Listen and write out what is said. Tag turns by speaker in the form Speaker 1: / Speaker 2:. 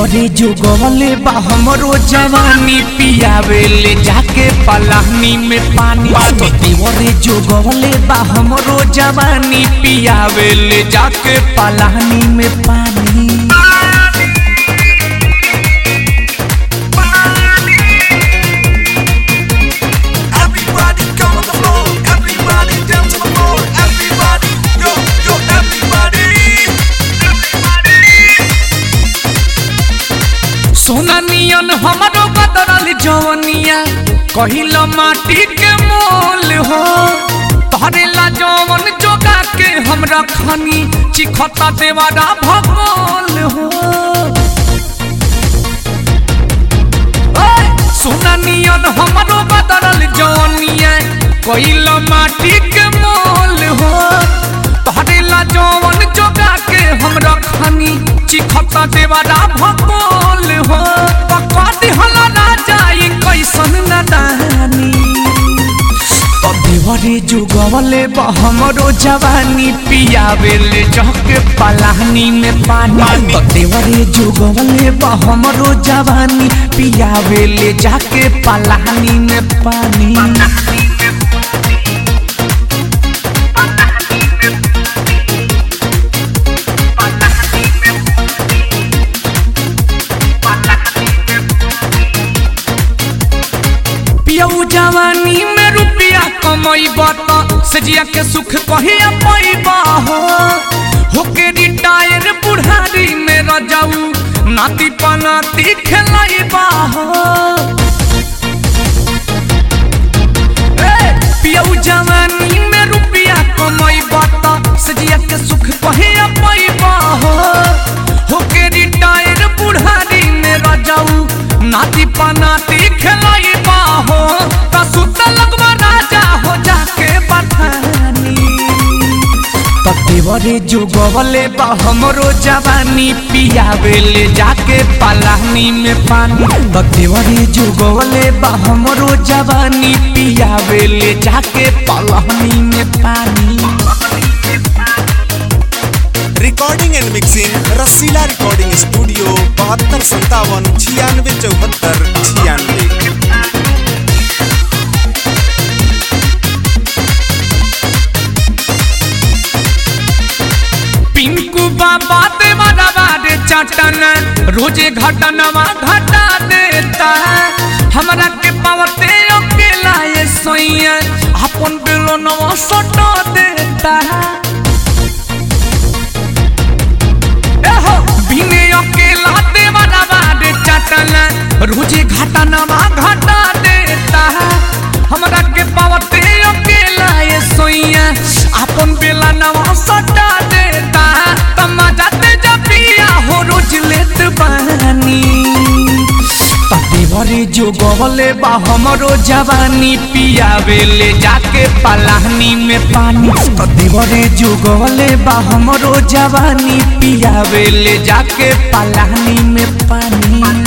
Speaker 1: देवरे जो गवले बा हमरो जवानी पियावे ले जाके पलानी में पानी तो देवरे जो गवले बा हमरो जवानी पियावे ले जाके पलानी में पानी
Speaker 2: Everybody come on the floor. Everybody dance on the floor. Everybody, yo, yo, everybody.
Speaker 1: सोना नियन हमरो बदरल जवनिया कहिल माटी के मोल हो तोहरे ला जवन जोगा के हमरा खानी चिखता देवारा भगोल हो ओए, सोना नियन हमरो बदरल जवनिया कहिल माटी के मोल हो तोहरे ला जवन जोगा के हमरा खानी चिखता देवारा भगोल हो पकड़ हला राजा ई कैसन नदानी तो देवरे जुगवले बा हमरो जवानी पियावे ले जहके पलानी में पानी तो देवरे जुगवले बा हमरो जवानी पियावे ले जाके पलानी में पानी पियऊ जवानी में रुपया कमैबा त सजिया के सुख कहिया पैबा हो होके रिटायर बुढ़ारी में रजाऊ नाती पनाती खेलैबा हो ए, पियऊ जवानी में रुपया कमैबा त सजिया के सुख कहिया पैबा हो होके रिटायर बुढ़ारी में रजाऊ नाती पनाती खेलैबा हो त सुत लगवा राजा हो जाके बथानी त देवरे जो गवले बा हमरो जवानी पियावे ले जाके पलानी में पानी त देवरे जो गवले बा हमरो जवानी पियावे ले जाके पलानी में पानी
Speaker 2: recording and mixing Rasila recording studio बहत्तर संतावन छियानवे चौहत्तर छियानवे
Speaker 1: पिंकू बाबा देवारा बारे चटन रोजे घटनवा घटा देता हमरा के पावते अकेला ये सोइया अपन बेलोनवा सटा देता एहो बिने अकेला देवारा बारे चटन रोजे घटनवा घटा देता हमरा के पावते अकेला ये सोइया अपन बेला नवा सटा देता तमाजा ते जपिया हो रोज लेत बानी देवरे जो गवले बा हमरो जवानी पियावे ले जाके पलानी में पानी तो देवरे जो गवले बा हमरो जवानी पियावे ले जाके पलानी में पानी